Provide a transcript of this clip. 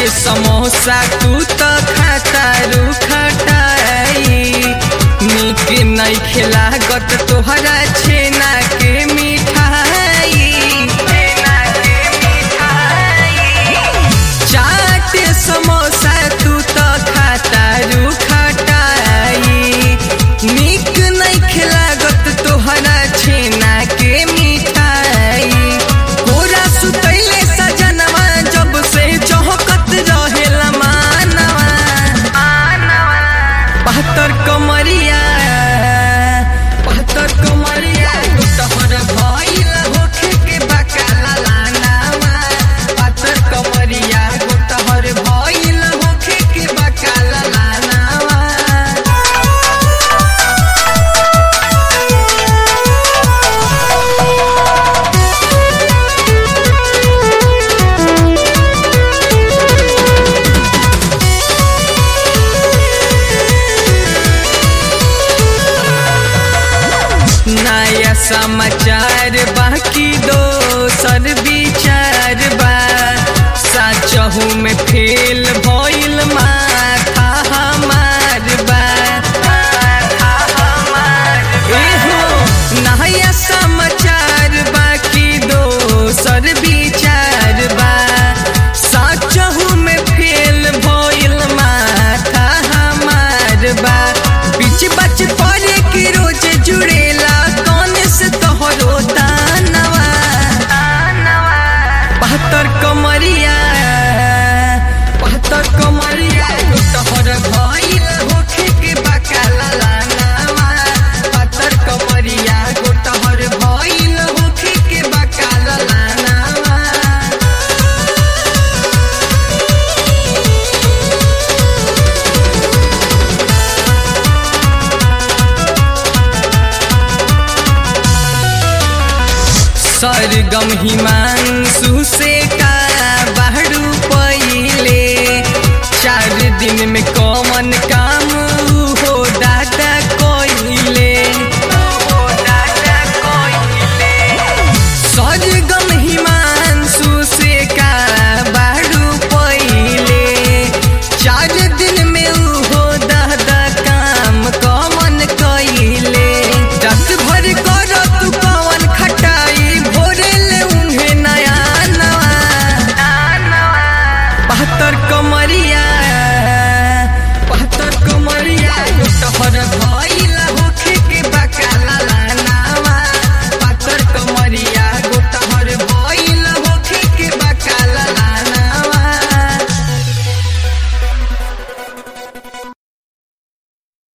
समोसा तू तो खाता रू खटाई निक नहीं खिलागत तोहरा छेना के मिठाई छेना के मिठाई चाट समोसा तू तो खाता रू खटाई निक नहीं खिलागत तोहरा छेना के मिठाई पूरा सुतैले सजनवा जब से चौकत रहेला मानवा बहत्तर कमरिया बहत्तर कमरिया तोहर भइल होखे के बकाला लानावा बहत्तर कमरिया तोहर भइल होखे के बकाला लानावा नया समाचार बाकी दोसर विचार बा सचहू में फेल भइल माथा हमार बा एहो नया समाचार बाकी दोसर विचार बा सचहू में फेल भइल माथा हमार बा बीच बच पड़े की रोज जुड़ेला कौन से तोहरो दानवा बहत्तर कमरिया बहत्तर कमरिया तोहर भइल होखे के बकाला लानावा बहत्तर कमरिया तोहर भइल होखे के बकाला लानावा सरगम हिमांशु से का बाहरू पहिले चार दिन में